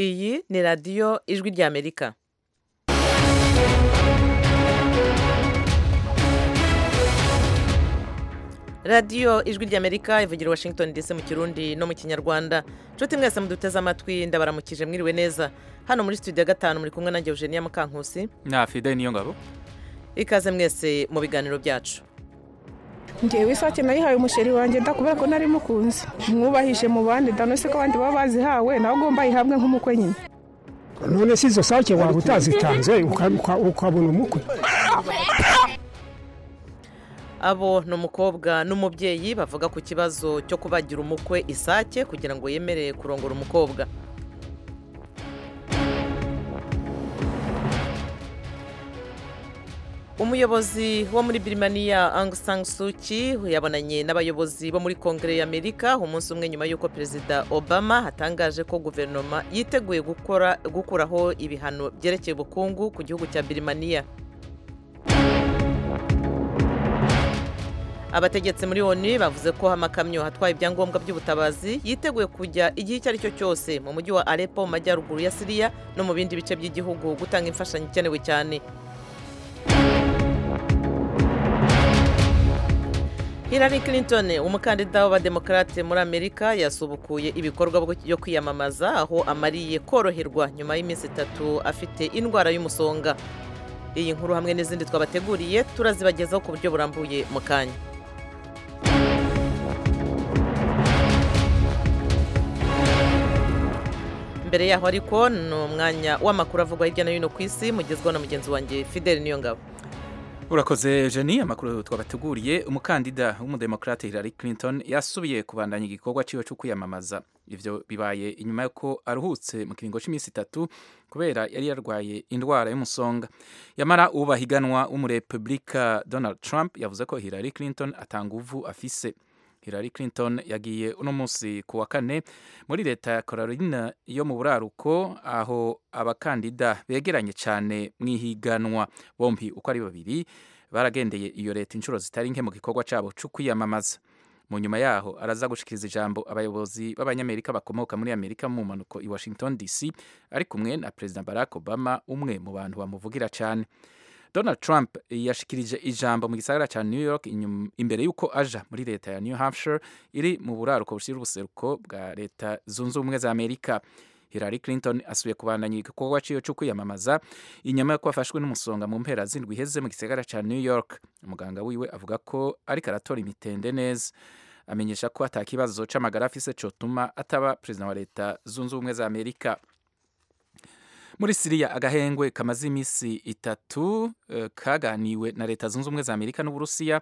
Iyi ni radiyo ijwi ry'Amerika. radiyo ijwi ry'amerika ivugira washington ndetse mu kirundi no mu kinyarwanda nshuti mwese muduteze amatwi ndabaramukije mwiriwe neza hano muri studio ya gatanu muri kumwe na Eugenia Mukankusi na fide niyo ngabo ikaze mwese mu biganiro byacu ngewe isake nayihaye umusheri wanjye nda kubera ko nari mukunzi mwubahije mu bandi danose ko abandi baba bazihawe nawe ugomba yihabwe nk'umukwe nyine none si izo sake waba utazitanze ukabona umukwe abo ni umukobwa n'umubyeyi bavuga ku kibazo cyo kubagira umukwe isake kugira ngo yemerere kurongora umukobwa umuyobozi wo muri birimaniya Sang Suki yabonanye n'abayobozi bo muri kongere y'amerika umunsi umwe nyuma y'uko perezida obama atangaje ko guverinoma yiteguye gukora gukuraho ibihano byerekeye ubukungu ku gihugu cya birimaniya abategetsi muri oni bavuze ko amakamyo atwaye ibyangombwa by'ubutabazi yiteguye kujya igihe icyo ari cyo cyose mu mujyi wa arepo mu majyaruguru ya siriya no mu bindi bice by'igihugu gutanga imfashanyo ikenewe cyane Hillary Clinton umukandida w'abademokarate muri amerika yasubukuye ibikorwa byo kwiyamamaza aho amariye koroherwa nyuma y'iminsi itatu afite indwara y'umusonga iyi nkuru hamwe n'izindi twabateguriye turazibagezaho ku buryo burambuye mu kanya mbere yaho ariko ni umwanya w'amakuru avugwa hirya no hino ku isi mugezweho na mugenzi wanjye fideli niyo ngabo urakoze jeni amakuru twabateguriye umukandida w'umudemokarate Hillary Clinton yasubiye kubandanya igikorwa cyiwe cyo kwiyamamaza ibyo bibaye inyuma y'uko aruhutse mu kiringo cy'iminsi itatu kubera yari yarwaye indwara y'umusonga yamara uba higanwa w'umurepubulika Donald Trump yavuze ko Hillary Clinton atanguvu afise Hillary Clinton yagiye uno munsi ku wa kane muri leta ya Carolina yo mu buraruko aho abakandida begeranye cyane mu ihiganwa bombi uko ari babiri baragendeye iyo leta inshuro zitari nke mu gikorwa cyabo cyo kwiyamamaza mu nyuma yaho araza gushikiriza ijambo abayobozi b'abanyamerika bakomoka muri amerika mu mpanuko i washington dc ari kumwe na perezida barack obama umwe mu bantu bamuvugira cyane Donald Trump yashikirije ijambo mu gisagara cya New York imbere y'uko aja muri leta ya New Hampshire iri mu buraruko bushyira ubuseruko bwa leta zunze ubumwe za Amerika Hillary Clinton asubiye kubandanya igikorwa cyiyo cyo kwiyamamaza inyuma y'uko afashwe n'umusonga mu mpera z'indwi iheze mu gisagara cya New York umuganga wiwe avuga ko ariko aratora imitende neza amenyesha ko atakibazo cy'amagara afise cyotuma ataba perezida wa leta zunze ubumwe za Amerika muri siriya agahengwe kamaze iminsi itatu uh, kaganiwe na leta zunze ubumwe za amerika n'uburusiya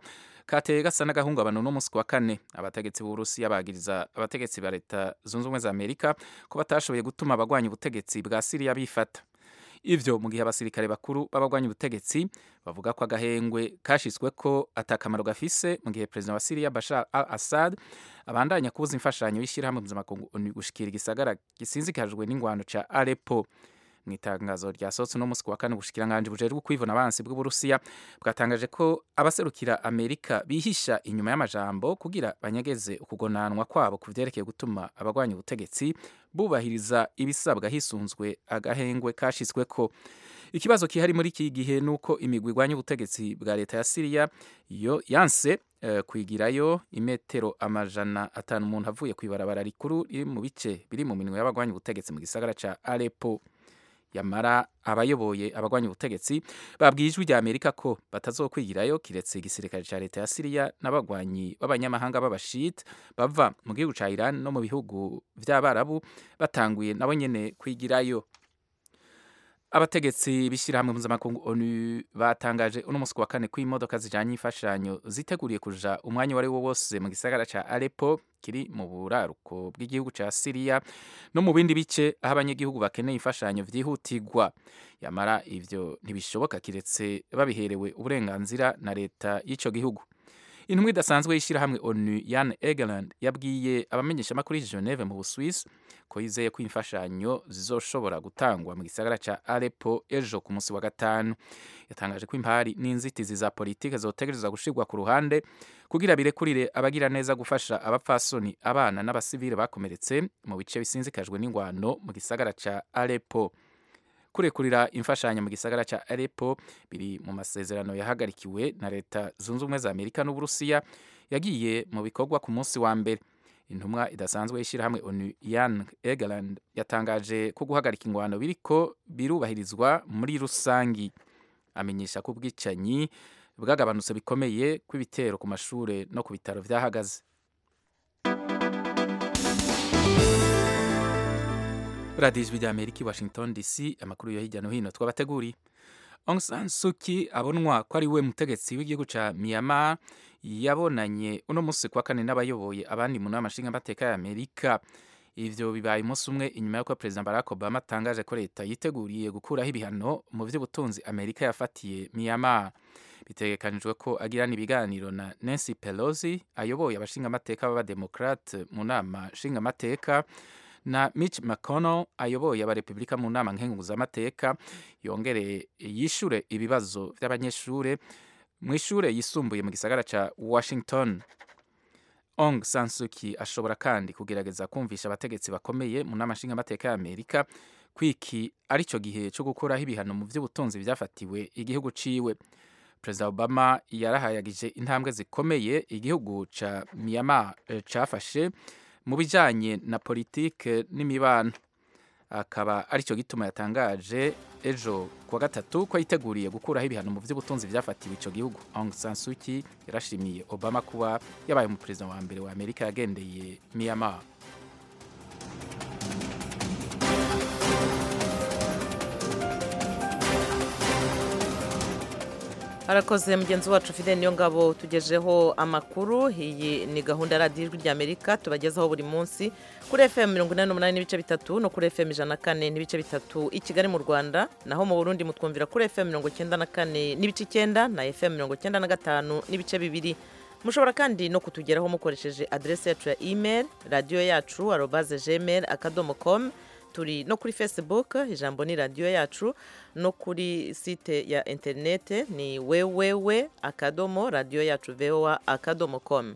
kateye gasa n'agahungabano n'umunsi wa kane abategetsi b'uburusiya bagiriza abategetsi ba leta zunze ubumwe za amerika ko batashoboye gutuma abagwanya ubutegetsi bwa siriya bifata ivyo mu gihe abasirikare bakuru b'abagwanya ubutegetsi bavuga ko agahengwe kashyizwe ko atakamaro gafise mu gihe perezida wa siriya bashar al assad abandanya kubuza imfashanyo y'ishyirahamwe mpuzamakungu gushikira igisagara gisinzikajwe n'ingwano ca arepo mu itangazo ryasohotse uno munsi ku wa kane ubushikiranganji bujejwe kwivuna abansi bw'uburusiya bwatangaje ko abaserukira amerika bihisha inyuma y'amajambo kugira banyegeze ukugonanwa kwabo ku byerekeye gutuma abagwanya ubutegetsi bubahiriza ibisabwa hisunzwe agahengwe kashyizwe ko ikibazo kihari muri iki gihe ni uko imigwi igwanya ubutegetsi bwa leta ya siriya yo yanse uh, kwigirayo imetero amajana atanu umuntu avuye ku ibarabara rikuru riri mu bice biri mu minwe y'abagwanya ubutegetsi mu gisagara ca arepo yamara abayoboye abagwanya ubutegetsi babwiye ijwi rya amerika ko batazokwigirayo kiretse igisirikare cya leta ya siriya n'abagwanyi b'abanyamahanga b'abashit bava mu gihugu cya iran no mu bihugu by'abarabu batanguye nabo nyene kwigirayo abategetsi b'ishyirahamwe mpuzamakungu onu batangaje uno munsi wa kane ko imodoka zijanye imfashanyo ziteguriye kuja umwanya uwo wose mu gisagara ca arepo kiri mu buraruko bw'igihugu ca siriya no mu bindi bice aho abanyagihugu bakeneye imfashanyo vyihutirwa yamara ivyo ntibishoboka kiretse babiherewe uburenganzira na leta y'ico gihugu intumwa idasanzwe y'ishyirahamwe onu yan egeland yabwiye abamenyeshamakuru y'i geneve mu busuwisi ko yizeye ko imfashanyo zizoshobora gutangwa mu gisagara cya arepo ejo ku munsi wa gatanu yatangaje ko impari n'inzitizi za politiki zotegereza gushirwa ku ruhande kugira birekurire abagira neza gufasha abapfasoni abana n'abasivile bakomeretse mu bice bisinzikajwe n'ingwano mu gisagara cya arepo kurekurira imfashanyo mu gisagara cya arepo biri mu masezerano yahagarikiwe na leta zunze ubumwe za amerika n'uburusiya yagiye mu bikorwa ku munsi wa mbere intumwa idasanzwe y'ishyirahamwe onu yan egeland yatangaje ko guhagarika ingwano biriko birubahirizwa muri rusangi amenyesha ko ubwicanyi bwagabanutse bikomeye kw'ibitero ku mashure no ku bitaro vyahagaze radiyo ijwi rya amerika i washington dc amakuru yo hirya no hino twabateguriye Aung San Suu Kyi abonwa ko ari we mutegetsi w'igihugu ca Myanmar yabonanye uno munsi kwa kane n'abayoboye abandi mu nama nshingamateka ya Amerika ivyo bibaye umunsi umwe inyuma y'uko perezida Barack Obama atangaje ko leta yiteguriye gukuraho ibihano mu vy'ubutunzi Amerika yafatiye Myanmar bitegekanijwe ko agirana ibiganiro na Nancy Pelosi ayoboye abashingamateka b'abademokrate mu nama nshingamateka na Mitch McConnell ayoboye abarepublika mu nama nkenguzamateka yongere yishure ibibazo by'abanyeshure mu ishure yisumbuye mu gisagara ca Washington Aung San Suu Kyi ashobora kandi kugerageza kumvisha abategetsi bakomeye mu nama nshingamateka ya Amerika kwiki arico gihe cyo gukuraho ibihano mu vy'ubutunzi vyafatiwe igihugu ciwe perezida obama yarahayagije intambwe zikomeye igihugu ca myanmar eh, cafashe mu bijyanye na politike n'imibano akaba aricyo gituma yatangaje ejo kuwa gatatu ko yiteguriye gukuraho ibihano mu by'ubutunzi byafatiwe icyo gihugu Aung San Suu Kyi yarashimiye obama kuba yabaye umuperezida wa mbere wa amerika yagendeye miyama harakoze mugenzi wacu fide niyo ngabo tugejeho amakuru iyi ni gahunda radiyo ijwi ry'amerika tubagezaho buri munsi kuri fm mirongo inani n'umunani n'ibice bitatu no kuri fm ijana na kane n'ibice bitatu i kigali mu rwanda naho mu burundi mutwumvira kuri fm mirongo icyenda na kane n'ibice icyenda na fm mirongo icyenda na gatanu n'ibice bibiri mushobora kandi no kutugeraho mukoresheje aderesi yacu ya email radiyo yacu arobaze gmail akadomo komu turi no kuri facebook ijambo ni radiyo yacu no kuri site ya interinete ni wewewe akadomo radiyo yacu voa akadomo komu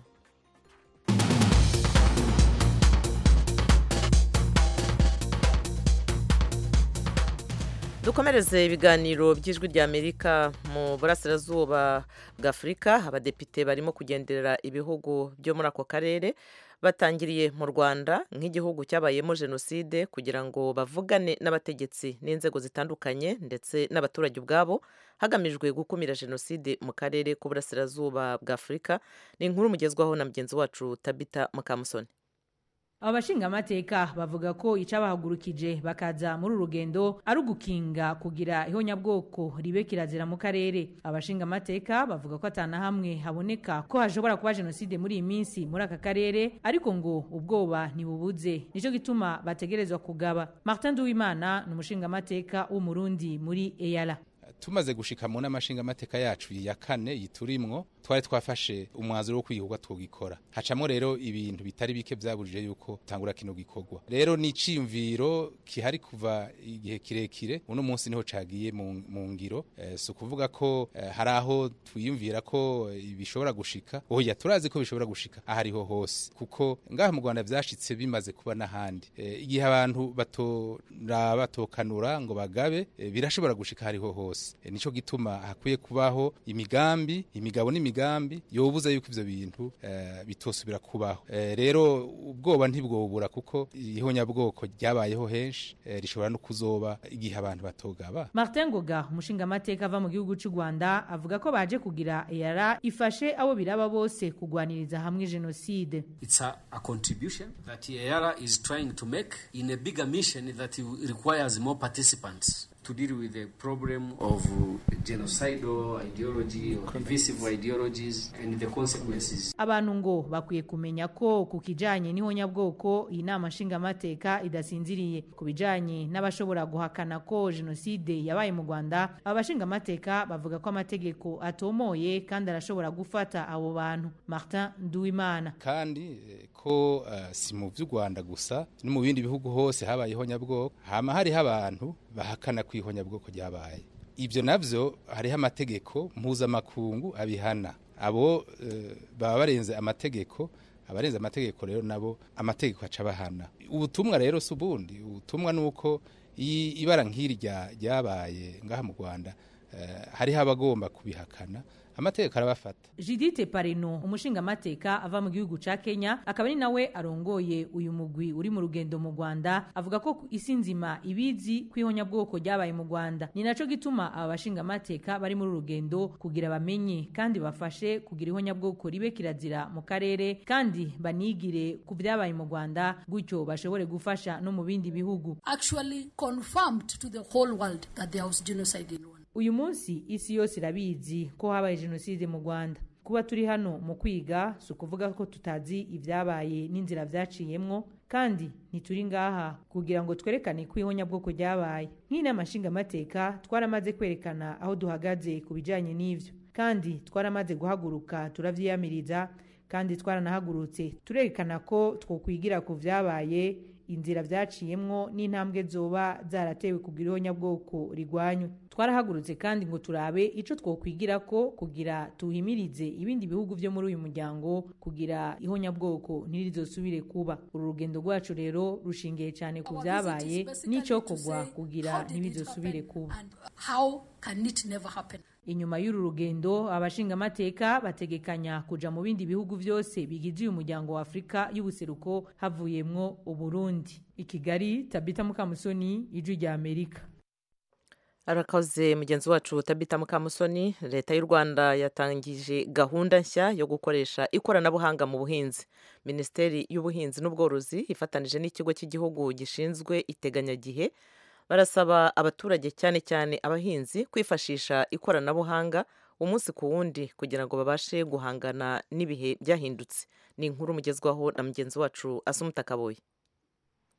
dukomereze ibiganiro by'ijwi rya amerika mu burasirazuba bw'afurika abadepite barimo kugenderera ibihugu byo muri ako karere batangiriye mu rwanda nk'igihugu cyabayemo jenoside kugira ngo bavugane n'abategetsi n'inzego zitandukanye ndetse n'abaturage ubwabo hagamijwe gukumira jenoside mu karere k'uburasirazuba bw'afurika ni inkuru mugezwaho na mugenzi wacu tabita mukamusoni abashingamateka bavuga ko icabahagurukije bakaza muri uru rugendo ari ugukinga kugira ihonyabwoko ribe kirazira mu karere abashingamateka bavuga ko atanahamwe haboneka ko hashobora kuba jenoside muri iyi minsi muri aka karere ariko ngo ubwoba ntibubuze nicyo gituma bategerezwa kugaba martin duwimana ni umushingamateka w'umurundi muri eyala tumaze gushika mu nama nshingamateka yacu ya kane yiturimwo twari twafashe umwanzuro wo kwihugwa twogikora hacamo rero ibintu bitari bike byabujije yuko tangura kino gikorwa rero ni iciyumviro kihari kuva igihe kirekire uno munsi niho cagiye mu ngiro e, si ukuvuga ko e, hari aho twiyumvira ko bishobora gushika oya turazi ko bishobora gushika ahariho hose kuko ngaha mu rwanda vyashitse bimaze kuba n'ahandi e, igihe abantu batoraba tokanura ngo bagabe e, birashobora gushika hariho hose hose nico gituma hakwiye kubaho imigambi imigabo n'imigambi yobuza yuko ivyo bintu uh, bitosubira kubaho uh, rero ubwoba ntibwobura kuko ihonyabwoko ryabayeho henshi uh, rishobora no kuzoba igihe abantu batogaba Martin Ngoga umushingamateka ava mu gihugu cy'u Rwanda avuga ko baje kugira EAR ifashe abo biraba bose kugwaniriza hamwe genocide It's a, a contribution that EAR is trying to make in a bigger mission that requires more participants to deal with the problem of uh, genocidal ideology or divisive ideologies and the consequences. abantu ngo bakwiye kumenya ko ku kijyanye n'ihonyabwoko iyi nama nshingamateka idasinziriye ku bijyanye n'abashobora guhakana ko jenoside yabaye mu rwanda aba bashingamateka bavuga ko amategeko atomoye kandi arashobora gufata abo bantu martin nduwimana kandi eh, ko eh, si mu by'u Rwanda gusa no mu bindi bihugu hose habayeho nyabwoko hama hariho abantu bahakana kwihonyabwoko ryabaye ibyo navyo hariho amategeko mpuzamakungu abihana abo eh, baba barenze amategeko abarenze amategeko rero nabo amategeko aca abahana ubutumwa rero si ubundi ubutumwa ni uko i- ibara nk'iri rya- ryabaye ngaha mu rwanda eh, hariho abagomba kubihakana amategeko arabafata judite pareno umushingamateka ava mu gihugu ca kenya akaba ari nawe arongoye uyu mugwi uri mu rugendo mu rwanda avuga ko isi nzima ibizi ko ihonyabwoko ryabaye mu rwanda ni naco gituma aba bashingamateka bari muri uru rugendo kugira bamenye kandi bafashe kugira ihonyabwoko ribe kirazira mu karere kandi banigire ku vyabaye mu rwanda gutyo bashobore gufasha no mu bindi bihugu actually confirmed to the whole world that there was genocide in Rwanda. uyu munsi isi yose irabizi ko habaye jenoside mu rwanda kuba turi hano mu kwiga si ukuvuga ko tutazi ibyabaye n'inzira byaciyemwo kandi ntituri ngaha kugira ngo twerekane ko ihonyabwoko ryabaye nk'inama nshingamateka twaramaze kwerekana aho duhagaze ku bijyanye n'ibyo kandi twaramaze guhaguruka turabyiyamiriza kandi twaranahagurutse turerekana ko twokwigira ku byabaye inzira byaciyemwo n'intambwe zoba zaratewe kugira ihonyabwoko rigwanywe twarahagurutse kandi ngo turabe ico twokwigira ko kugira tuhimirize ibindi bihugu vyo muri uyu muryango kugira ihonyabwoko ntirizosubire kuba uru rugendo rwacu rero rushingiye cyane ku Our visit byabaye is basically n'ico to kugwa say, kugira how did it ntibizosubire happen kuba and how can it never happen inyuma y'uru rugendo abashingamateka bategekanya kuja mu bindi bihugu byose bigize uyu muryango wa afurika y'ubuseruko havuyemwo uburundi i kigali tabita mukamusoni ijwi rya amerika arakoze mugenzi wacu tabita mukamusoni leta y'u rwanda yatangije gahunda nshya yo gukoresha ikoranabuhanga mu buhinzi minisiteri y'ubuhinzi n'ubworozi ifatanije n'ikigo cy'igihugu gishinzwe iteganyagihe barasaba abaturage cyane cyane abahinzi kwifashisha ikoranabuhanga umunsi ku wundi kugira ngo babashe guhangana n'ibihe byahindutse ni inkuru mugezwaho na mugenzi wacu asumuta kaboye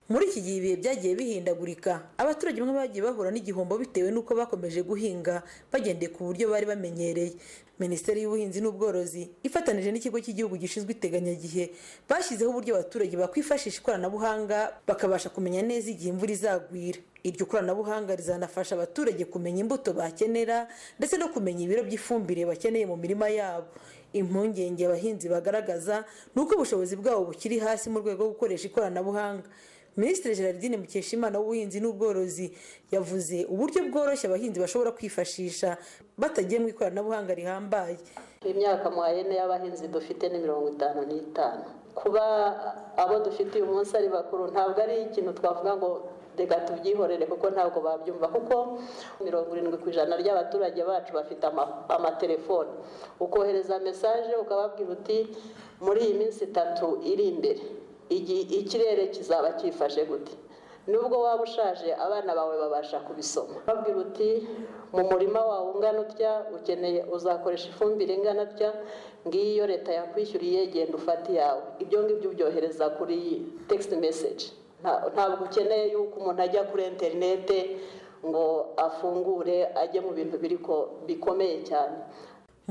muri iki gihe ibihe byagiye bihindagurika abaturage bamwe bagiye bahura n'igihombo bitewe n'uko bakomeje guhinga bagendeye ku buryo bari bamenyereye minisiteri y'ubuhinzi n'ubworozi ifatanije n'ikigo cy'igihugu gishinzwe iteganyagihe bashyizeho uburyo abaturage bakwifashisha ikoranabuhanga bakabasha kumenya neza igihe imvura izagwira iryo koranabuhanga rizanafasha abaturage kumenya imbuto bakenera ndetse no kumenya ibiro by'ifumbire bakeneye mu mirima yabo impungenge abahinzi bagaragaza ni uko ubushobozi bwabo bukiri hasi mu rwego rwo gukoresha ikoranabuhanga minisitiri gerardine mukeshimana w'ubuhinzi n'ubworozi yavuze uburyo bworoshye abahinzi bashobora kwifashisha batagiye mu ikoranabuhanga rihambaye imyaka muhayene y'abahinzi dufite ni mirongo itanu n'itanu kuba abo dufite uyu munsi ari bakuru ntabwo ari ikintu twavuga ngo reka tubyihorere kuko ntabwo babyumva kuko mirongo irindwi ku ijana ry'abaturage bacu bafite ama- amatelefone ukohereza mesaje ukababwira uti muri iyi minsi itatu iri imbere igi- ikirere kizaba cyifashe gute nubwo waba ushaje abana bawe babasha kubisoma babwira uti mu murima wawe ungana utya ukeneye uzakoresha ifumbire ingana utya ngiyo leta yakwishyuriye genda ufate iyawe ibyo ngibyo ubyohereza kuri text message Nta- ntabwo ukeneye yuko umuntu ajya kuri interinete ngo afungure ajye mu bintu biri ko- bikomeye cyane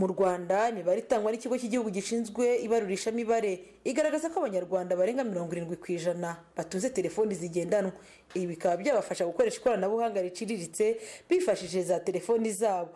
mu rwanda imibare itangwa n'ikigo cy'igihugu gishinzwe ibarurishamibare igaragaza ko abanyarwanda barenga mirongo irindwi ku ijana batunze telefoni zigendanwa ibi bikaba byabafasha gukoresha ikoranabuhanga riciriritse bifashishije za telefoni zabo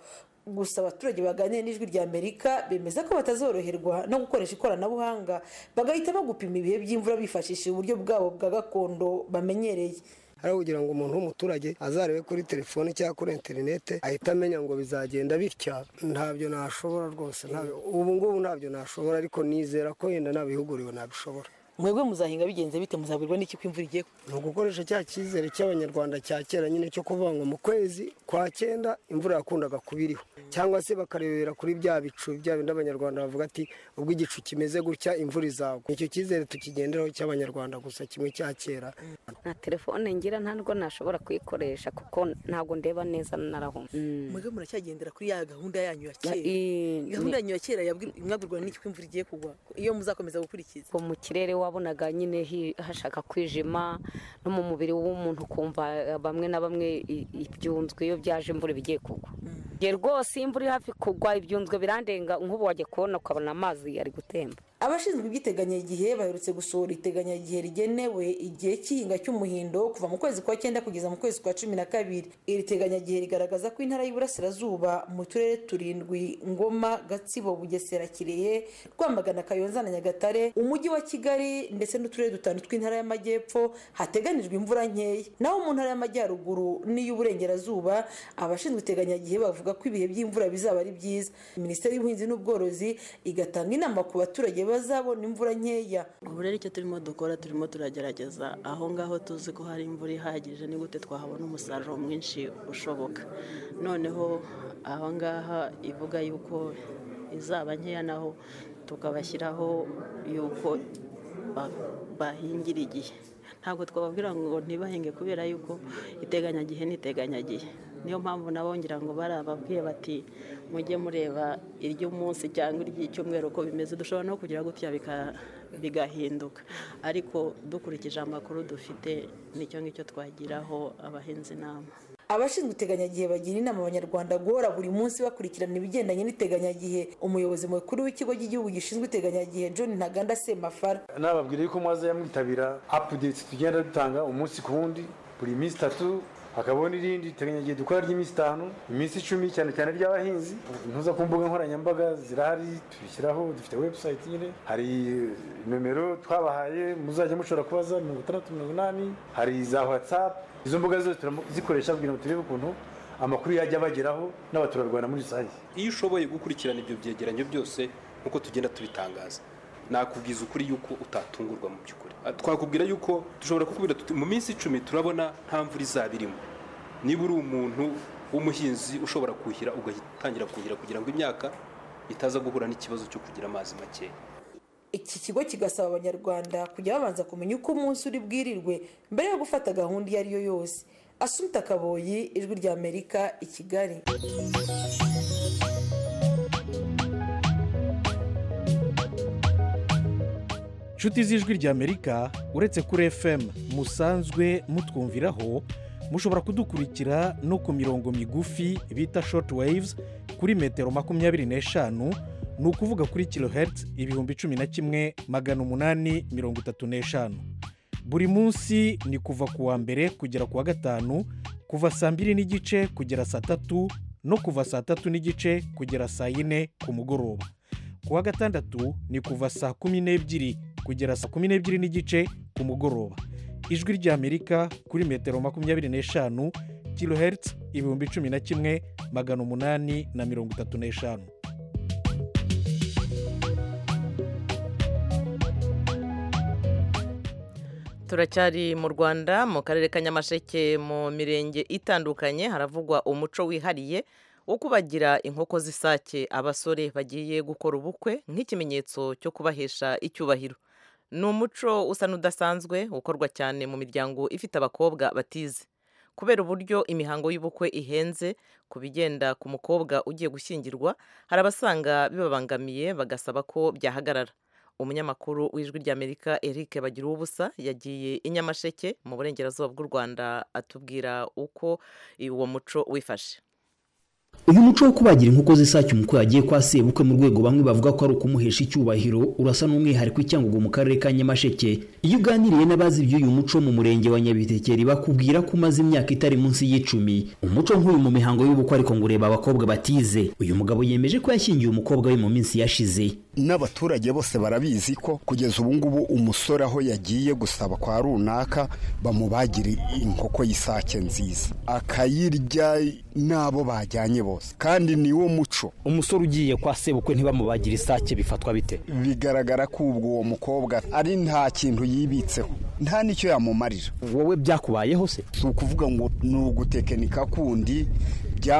gusa abaturage baganiriye n'ijwi rya amerika bemeza ko batazoroherwa no gukoresha ikoranabuhanga bagahitamo gupima ibihe by'imvura bifashishije uburyo bwabo bwa gakondo bamenyereye ari kugira ngo umuntu w'umuturage azarebe kuri telefone cyangwa kuri interinete ahita amenya ngo bizagenda bitya ntabyo nashobora rwose ntabyo- ubu ngubu ntabyo nashobora ariko nizera ko yenda nta bihugu nabishobora mwebwe muzahinga bigenze bite muzabwirwa n'iki ko imvura igiye ni ugukoresha cya cyizere cy'abanyarwanda cya kera nyine cyo kuvuga ngo mu kwezi kwa cyenda imvura yakundaga kuba iriho cyangwa se bakarebera kuri bya bicu bya bindi abanyarwanda bavuga ati ubwo igicu kimeze gutya imvura izagwa icyo cyizere tukigenderaho cy'abanyarwanda gusa kimwe cya kera nta telefone ngira ntabwo nashobora kuyikoresha kuko ntabwo ndeba neza narahumye mwebwe muracyagendera kuri ya gahunda yanyu ya Ya- kera i- gahunda ni- yanyu ya kera yabwi- mwabwirwa n'iki ko imvura igiye kugwa iyo muzakomeza gukurikiza ubwo mu kirere wabonaga nyine hi- hashaka kwijima no mu mubiri w'umuntu ukumva eh, bamwe na bamwe i- ibyunzwe iyo byaje imvura bigiye kugwa Njye rwose iyo imvura iri hafi kugwa ibyunzwe birandenga nk'ubu wajya kubona ukabona amazi ari gutemba abashinzwe iby'iteganyagihe baherutse gusohora iteganyagihe rigenewe igihe cy'ihinga cy'umuhindo kuva mu kwezi kwa cyenda kugeza mu kwezi kwa cumi na kabiri iri teganyagihe rigaragaza ko intara y'iburasirazuba mu turere turindwi ngoma gatsibo bugesera kirehe rwamagana kayonza na nyagatare umujyi wa kigali ndetse n'uturere dutanu tw'intara y'amajyepfo hateganijwe imvura nkeya naho mu ntara y'amajyaruguru n'iy'uburengerazuba abashinzwe iteganyagihe bavuga ko ibihe by'imvura bizaba ari byiza minisiteri y'ubuhinzi n'ubworozi igatanga inama ku baturage bazabona imvura nkeya ubu rero icyo turimo dukora turimo turagerageza aho ngaho tuzi ko hari imvura ihagije ni gute twahabona umusaruro mwinshi ushoboka noneho aho ngaha ivuga yuko izaba nkeya naho tukabashyiraho yuko ba- bahingira igihe ntabwo twababwira ngo ntibahinge kubera yuko iteganyagihe ni iteganyagihe niyo mpamvu nabo ngira ngo barababwiye bati mujye mureba iry'umunsi cyangwa iry'icyumweru uko bimeze dushobora no kugira gutya bika- bigahinduka ariko dukurikije amakuru dufite nicyo ngicyo twagiraho abahinzi inama abashinzwe iteganyagihe bagira inama abanyarwanda guhora buri munsi bakurikirana ibigendanye n'iteganyagihe umuyobozi mukuru w'ikigo cy'igihugu gishinzwe iteganyagihe john ntaganda semafara nababwira yuko mwaza yamwitabira apudeiti tugenda dutanga umunsi ku wundi buri minsi itatu hakabaho n'irindi iteganyagihe dukora ry'iminsi itanu iminsi icumi cyane cyane ry'abahinzi intuza ku mbuga nkoranyambaga zirahari tubishyiraho dufite webusayiti nyine hari nomero twabahaye muzajya mushobora kubaza mirongo itandatu mirongo inani hari za watsapu izo mbuga zose turazikoresha kugira ngo turebe ukuntu amakuru yajya abageraho n'abaturarwanda muri rusange iyo ushoboye gukurikirana ibyo byegeranyo byose nk'uko tugenda tubitangaza nakubwiza ukuri yuko utatungurwa mu by'ukuri Ah, twakubwira yuko dushobora kukubwira tuti mu minsi icumi turabona nta mvura izaba irimo niba uri umuntu w'umuhinzi ushobora kuhira ugatangira kuhira kugira ngo imyaka itaza guhura n'ikibazo cyo kugira amazi makeya iki kigo kigasaba abanyarwanda kujya babanza kumenya uko umunsi uri bwirirwe mbere yo gufata gahunda iyo ari yo yose asumta kaboyi ijwi rya amerika i kigali nshuti z'ijwi ry'amerika uretse kuri fm musanzwe mutwumviraho mushobora kudukurikira no ku mirongo migufi bita shoti wayivuzi kuri metero makumyabiri n'eshanu ni ukuvuga kuri kilohertz ibihumbi cumi na kimwe magana umunani mirongo itatu n'eshanu buri munsi ni kuva ku wa mbere kugera ku wa gatanu kuva saa mbiri n'igice kugera saa tatu no kuva saa tatu n'igice kugera saa yine ku mugoroba ku wa gatandatu ni kuva saa kumi n'ebyiri kugera saa kumi n'ebyiri n'igice ku mugoroba ijwi ry'amerika kuri metero makumyabiri n'eshanu kilohertz ibihumbi cumi na kimwe magana umunani na mirongo itatu n'eshanu turacyari mu rwanda mu karere ka nyamasheke mu mirenge itandukanye haravugwa umuco wihariye wo kubagira inkoko z'isake abasore bagiye gukora ubukwe nk'ikimenyetso cyo kubahesha icyubahiro ni umuco usa n'udasanzwe ukorwa cyane mu miryango ifite abakobwa batize kubera uburyo imihango y'ubukwe ihenze ku bigenda ku mukobwa ugiye gushyingirwa hari abasanga bibabangamiye bagasaba ko byahagarara umunyamakuru w'ijwi ry'amerika eric bagira ubusa yagiye i nyamasheke mu burengerazuba bw'u rwanda atubwira uko uwo muco wifashe uyu muco wo kubagira inkoko z'isake umukwe wagiye kwa sebukwe mu rwego bamwe bavuga ko ari ukumuhesha icyubahiro urasa n'umwihariko i cyangugu mu karere ka nyamasheke iyo uganiriye n'abazi iby'uyu muco mu murenge wa nyabitekeri bakubwira ko umaze imyaka itari munsi y'icumi umuco nk'uyu mu mihango y'ubukwe ariko ngo ureba abakobwa batize uyu mugabo yemeje ko yashyingiye umukobwa we mu minsi yashize n'abaturage bose barabizi ko kugeza ubu ngubu umusore aho yagiye gusaba kwa runaka bamubagira inkoko y'isake nziza akayirya n'abo bajyanye bose kandi ni wo muco umusore ugiye kwa sebukwe ntibamubagire isake bifatwa bite bigaragara ko ubwo uwo mukobwa ari nta kintu yibitseho nta n'icyo yamumarira wowe byakubayeho se si ukuvuga ngo ni ugutekinika kundi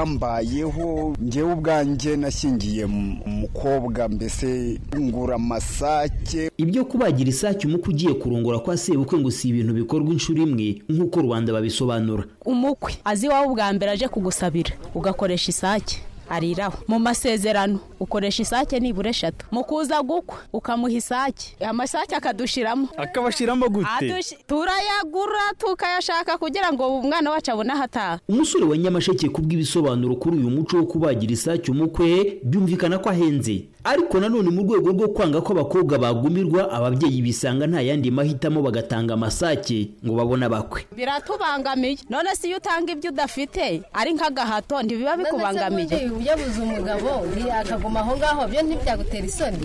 byambayeho ngewe ubwanjye nashingiye umukobwa mbese ngura amasake ibyo kubagira isake umukwe ugiye kurongora kwa sebukwe ngo si ibintu bikorwa inshuro imwe nk'uko rubanda babisobanura umukwe azi iwawe ubwa mbere aje kugusabira ugakoresha isake ariraho mu masezerano ukoresha isake nibura eshatu mu kuza gukwa ukamuha isake amasake akadushiramo akabashiramo gute Adushi- turayagura tukayashaka kugira ngo umwana wacu abone aho ataha umusore wa nyamasheke kubw'ibisobanuro kuri uyu muco wo kubagira isake umukwe byumvikana ko ahenze ariko nanone mu rwego rwo kwanga ko abakobwa bagumirwa ababyeyi bisanga nta yandi mahitamo bagatanga amasake ngo babone abakwe biratubangamiye none se iyo utanga ibyo udafite ari nk'agahato ntibiba bikubangamiye yabuze umugabo nti- akaguma aho ngaho byo ntibyagutera isoni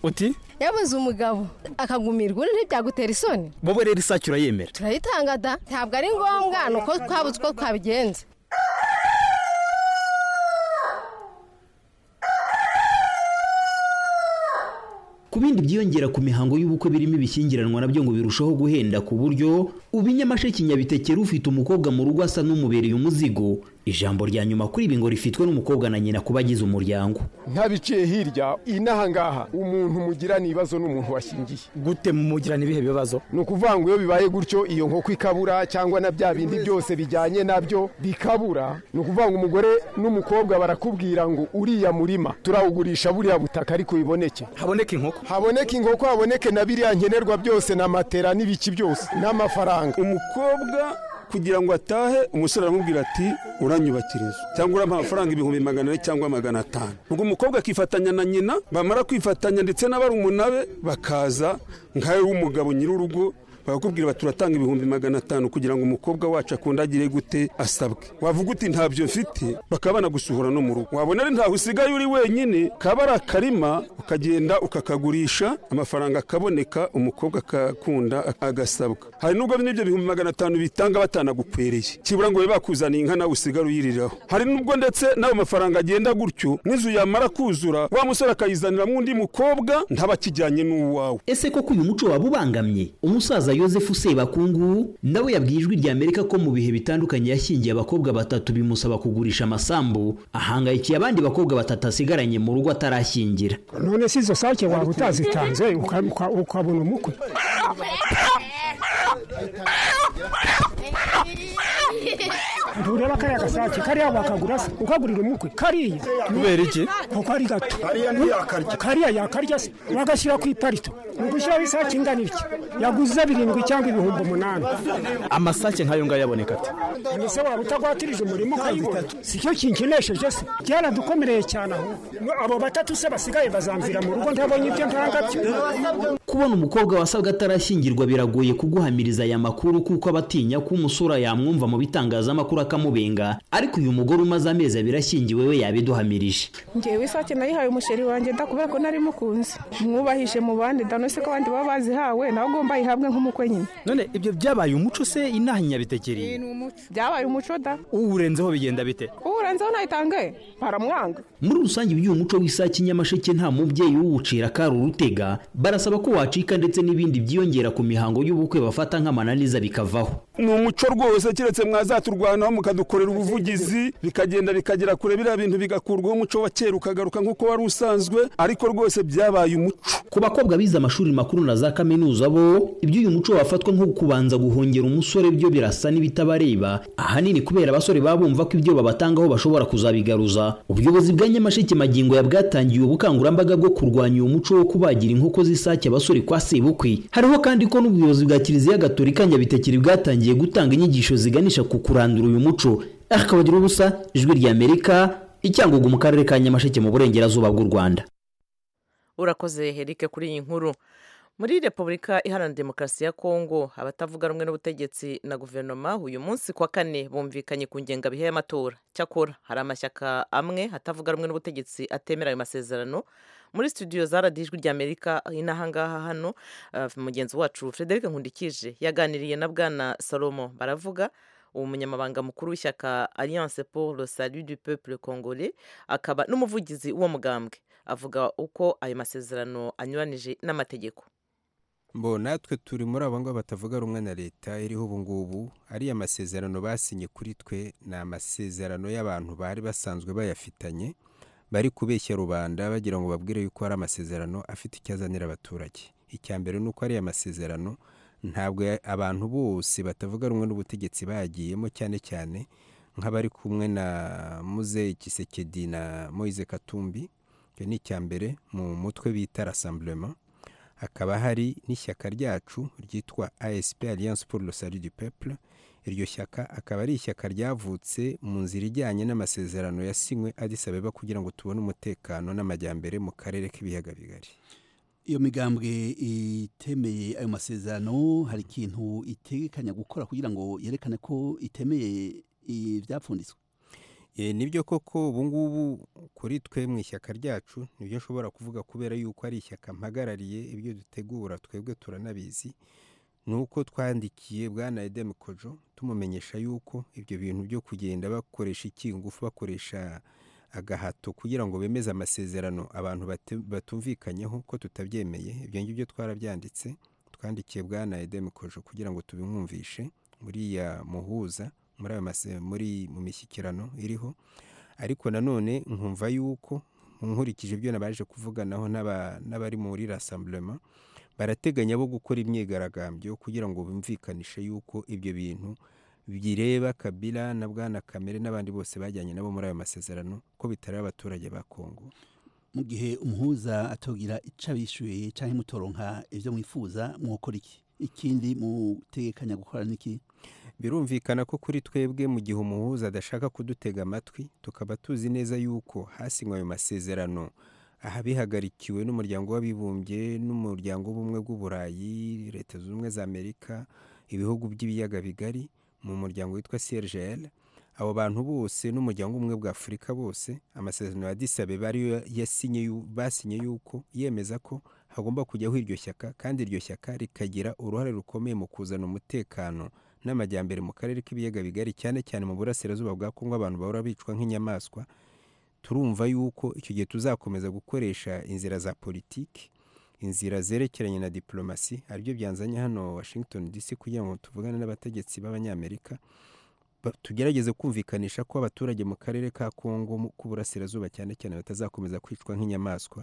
uti yabuze umugabo akagumirwa undi ntibyagutera isoni wowe rero isake urayemera turayitanga da ntabwo ari ngombwa ni uko twabuze uko twabigenza ku bindi byiyongera ku mihango y'ubukwe birimo ibishyingiranwa nabyo ngo birushaho guhenda ku buryo ubu nyamasheke nyabitekera ufite umukobwa mu rugo asa n'umubereye umuzigo ijambo rya nyuma kuri ibi ngo rifitwe n'umukobwa na nyina kuba agize umuryango ntabiciye hirya inahangaha umuntu mugirana ibibazo n'umuntu washingiye gute mumugirana ibihe bibazo ni ukuvuga ngo iyo bibaye gutyo iyo nkoko ikabura cyangwa na bya bindi byose bijyanye nabyo bikabura ni ukuvuga ngo umugore n'umukobwa barakubwira ngo uriya murima turawugurisha buriya butaka ariko biboneke haboneke inkoko haboneke inkoko haboneke na biriya nkenerwa byose na matera n'ibiki byose n'amafaranga umukobwa kugira ngo atahe umusore aramubwira ati uranyubakiriza cyangwa urampa amafaranga ibihumbi magana ane cyangwa magana atanu ubwo umukobwa akifatanya na nyina bamara kwifatanya ndetse n'abarumuna be bakaza nkawe w'umugabo nyir'urugo bakakubwira bati turatanga ibihumbi magana atanu kugira ngo umukobwa wacu akundagire gute asabwe wavuga uti ntabyo mfite bakaba banagusuhura no mu rugo wabona ari ntaho usigaye uri wenyine kaba ari akarima ukagenda ukakagurisha amafaranga akaboneka umukobwa akakunda agasabwa hari n'ubwo n'ibyo bihumbi magana atanu bitanga batanagukwereye kibura ngo babe bakuzaniye inka nawe usigare uyiriraho hari n'ubwo ndetse n'ayo mafaranga agenda gutyo nk'inzu yamara kuzura wa musore akayizaniramo undi mukobwa ntaba akijyanye n'uwawe ese koko uyu muco waba ubangamye umusaza yosefu sebakungu nawe yabwiye ijwi rya amerika ko mu bihe bitandukanye yashyingiye abakobwa batatu bimusaba kugurisha amasambu ahangayikiye abandi bakobwa batatu asigaranye mu rugo atarashyingira none si izo sake waba utazitanze uka- uka- ukabona umukwe ntureba kariya gasake kariya bakagura se ukagurira umukwe kariya Kubera iki? kuko ari gato kariya ntiyakarya kariya yakarya se wagashyira ku iparito ni ugushyiraho isake ingana iki yaguze birindwi cyangwa ibihumbi umunani amasake nk'ayo ngayo aboneka ate mbese waba utagwatirije umurimo ukayibona si cyo kinkinesheje se byaradukomereye cyane aho abo batatu se basigaye bazamvira mu rugo ntabonye ibyo ntanga byo kubona umukobwa wasabwe atarashyingirwa biragoye kuguhamiriza aya makuru kuko aba atinya ko umusura yamwumva mu bitangazamakuru akamubenga ariko uyu mugore umaze amezi abiri ashyingiwe we yabiduhamirije ngewe isake nayihaye umusheri wanjye da kubera ko nari mukunzi mwubahishe mu bandi da none se ko abandi baba bazihawe nawe ugomba ayihabwe nk'umukwe nyine none ibyo byabaye umuco se inaha inyabitekeri byabaye umuco da uwurenzeho bigenda bite uwurenzeho nayitange baramwanga muri rusange iby'uyu muco w'isake nyamasheke nta mubyeyi uwucira akari urutega barasaba ko wacika ndetse n'ibindi byiyongera ku mihango y'ubukwe bafata nk'amananiza bikavaho ni umuco rwose keretse mwazaturwanaho mukadukorera ubuvugizi bikagenda bikagera kure biriya bintu bigakurwaho umuco wa kera ukagaruka nk'uko wari usanzwe ariko rwose byabaye umuco ku bakobwa bize amashuri makuru na za kaminuza bo iby'uyu muco wafatwa nko kubanza guhongera umusore byo birasa n'ibitabareba ahanini kubera abasore baba bumva ko ibyo babatangaho bashobora kuzabigaruza ubuyobozi bwa nyamasheke magingo ya bwatangiye ubukangurambaga bwo kurwanya uyu muco wo kubagira inkoko z'isake abasore kwa sebukwe hariho kandi ko n'ubuyobozi bwa kiliziya gatolika nyabitekeri bwatangiye gutanga inyigisho ziganisha ku kurandura uyu muco akabagira ubusa ijwi rya amerika icyangugu mu karere ka nyamasheke mu burengerazuba bw'u rwanda urakoze herike kuri iyi nkuru muri repubulika iharanira demokarasi ya kongo abatavuga rumwe n'ubutegetsi na guverinoma uyu munsi ku wa kane bumvikanye ku ngengabihe y'amatora cyakora hari amashyaka amwe atavuga rumwe n'ubutegetsi atemera ayo masezerano muri studio zaradijwe ry'amerika inahangaha hano uh, mugenzi wacu frederic nkundikije yaganiriye na bwana salomo baravuga umunyamabanga mukuru w'ishyaka alliance pour le salut du peuple congolais akaba n'umuvugizi w'uwo mugambwe avuga uko ayo masezerano anyuranije n'amategeko mbo natwe turi muri abo ngabo batavuga rumwe na leta iriho ubu ngubu ariya masezerano basinye kuri twe ni amasezerano y'abantu bari basanzwe bayafitanye bari kubeshya rubanda bagira ngo babwire yuko hari amasezerano afite icyo azanira abaturage icya mbere ni uko ariya masezerano ntabwo ya- abantu bose batavuga rumwe n'ubutegetsi bagiyemo cyane cyane nk'abari kumwe na muzeyi kisekedi na moise katumbi icyo ni icya mbere mu mutwe bita rasamburema hakaba hari n'ishyaka ryacu ryitwa ASP Alliance pour le Salut du Peuple iryo shyaka akaba ari ishyaka ryavutse mu nzira ijyanye n'amasezerano yasinywe Addis Abeba kugira ngo tubone umutekano n'amajyambere mu karere k'ibiyaga bigari iyo migambwe itemeye ayo masezerano hari ikintu itegekanya gukora kugira ngo yerekane ko itemeye ibyapfunditswe E, nibyo koko ubu ngubu kuri twe mu ishyaka ryacu nibyo nshobora kuvuga kubera yuko ari ishyaka mpagarariye ibyo dutegura twebwe turanabizi ni uko twandikiye bwana edem kojo tumumenyesha yuko ibyo bintu byo kugenda bakoresha ikingufu bakoresha agahato kugira ngo bemeze amasezerano abantu bate- batumvikanyeho ko tutabyemeye ibyo ngibyo twarabyanditse twandikiye bwana edem kojo kugira ngo tubimwumvishe buriya muhuza muri ayo mase- muri mu mishyikirano iriho ariko nanone nkumva yuko nkurikije ibyo nabaje kuvuganaho n'aba- n'abari muri rasamburema barateganya bo gukora imyigaragambyo kugira ngo bumvikanishe yuko ibyo bintu bireba kabila na bwana kamere n'abandi bose bajyanye nabo muri ayo masezerano ko bitareba abaturage ba kongo mu gihe umuhuza atogira icyo abishyuye cyangwa mutoronka ibyo mwifuza mwokora iki ikindi mutegekanya gukora niki birumvikana ko kuri twebwe mu gihe umuhuza adashaka kudutega amatwi tukaba tuzi neza yuko hasinywe ayo masezerano aha bihagarikiwe n'umuryango w'abibumbye n'umuryango w'ubumwe bw'uburayi leta zunze ubumwe za amerika ibihugu by'ibiyaga bigari mu muryango witwa crgl abo bantu bose n'umuryango umwe bwa afurika bose amasezerano ya Addis Abeba ariyo yasinye yu- basinye yuko yemeza ko hagomba kujyaho iryo shyaka kandi iryo shyaka rikagira uruhare rukomeye mu kuzana umutekano n'amajyambere mu karere k'ibiyaga bigari cyane cyane mu burasirazuba bwa kongo abantu bahora bicwa nk'inyamaswa turumva yuko icyo gihe tuzakomeza gukoresha inzira za politiki inzira zerekeranye na diplomasi aribyo byanzanye hano washington dc kugira ngo tuvugane n'abategetsi b'abanyamerika ba- tugerageze kumvikanisha ko abaturage mu karere ka kongo mu- k'uburasirazuba cyane cyane batazakomeza kwicwa nk'inyamaswa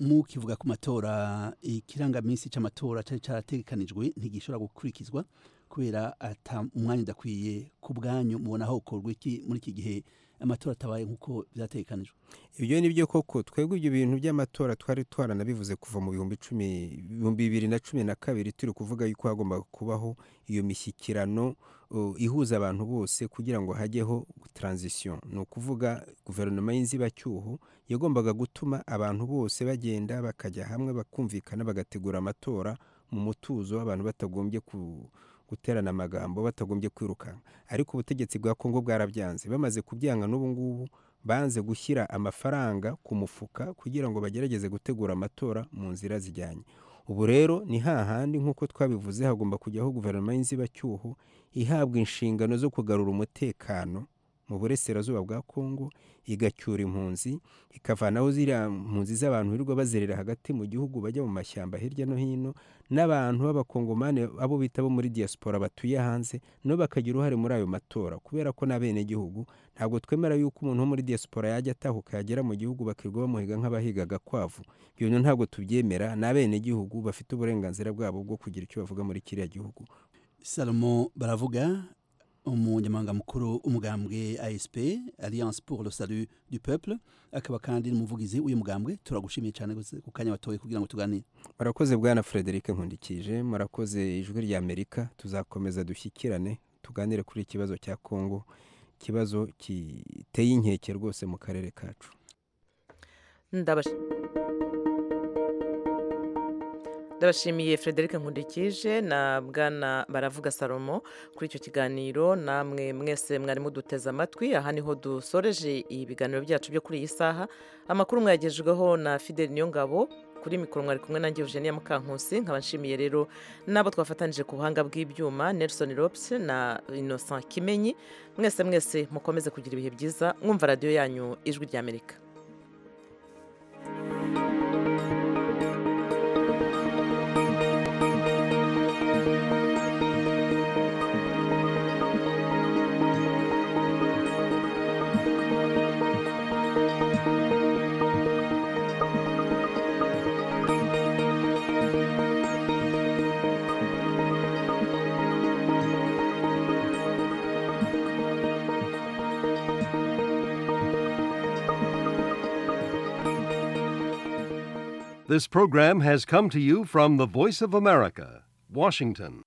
mukivuga ku matora ikirangaminsi cy'amatora cyari cyarategekanijwe ntigishobora gukurikizwa kubera ata umwanya udakwiye ku bwanyu mubona hokorwa iki muri iki gihe amatora atabaye nk'uko byategekanijwe ibyo ni byo koko twebwe ibyo bintu by'amatora twari twaranabivuze kuva mu bihumbi cumi ibihumbi bibiri na cumi na kabiri turi kuvuga yuko hagombaga kubaho iyo mishyikirano uh, ihuza abantu bose kugira ngo hajyeho transition ni ukuvuga guverinoma y'inzibacyuho yagombaga gutuma abantu bose bagenda bakajya hamwe bakumvikana bagategura amatora mu mutuzo abantu batagombye ku guterana amagambo batagombye kwirukanka ariko ubutegetsi bwa kongo bwarabyanze bamaze kubyanga n'ubu ngubu banze gushyira amafaranga ku mufuka kugira ngo bagerageze gutegura amatora mu nzira zijyanye ubu rero ni hahandi nk'uko twabivuze hagomba kujyaho guverinoma y'inzibacyuho ihabwa inshingano zo kugarura umutekano mu burasirazuba bwa kongo igacyura impunzi ikavanaho ziriya mpunzi z'abantu birirwa bazerera hagati mu gihugu bajya mu mashyamba hirya no hino n'abantu b'abakongomani abo bita bo muri diaspora batuye hanze nabo bakagira uruhare muri ayo matora kubera ko n'abenegihugu ntabwo twemera yuko umuntu wo muri diaspora yajya atahuka yagera mu gihugu bakirirwa bamuhiga nk'abahiga agakwavu ibyo bintu ntabwo tubyemera n'abenegihugu bafite uburenganzira bwabo bwo kugira icyo bavuga muri kiriya gihugu salomo baravuga umunyamabanga mukuru w'umugambwe asp alliance pour le salut du peuple akaba kandi n'umuvugizi w'uyu mugambwe turagushimiye cyane gose ku kanya watoye kugira ngo tuganire murakoze bwana frederic nkundikije murakoze ijwi rya amerika tuzakomeza dushyikirane tuganire kuri iki kibazo cya kongo ikibazo giteye inkeke rwose mu karere kacu ndabashi- ndabashimiye frederic nkundikije na bwana baravuga salomo kuri icyo kiganiro namwe mwese mwari muduteze amatwi aha niho dusoreje ibiganiro byacu byo kuri iyi saha amakuru mwayagejejweho na fideli niyongabo kuri mikoro mwari kumwe nange eugenia mukankusi nkaba nshimiye rero n'abo twafatanije ku buhanga bw'ibyuma nelson rops na innocent kimenyi mwese mwese mukomeze kugira ibihe byiza mwumva radiyo yanyu ijwi ry'amerika This program has come to you from the Voice of America, Washington.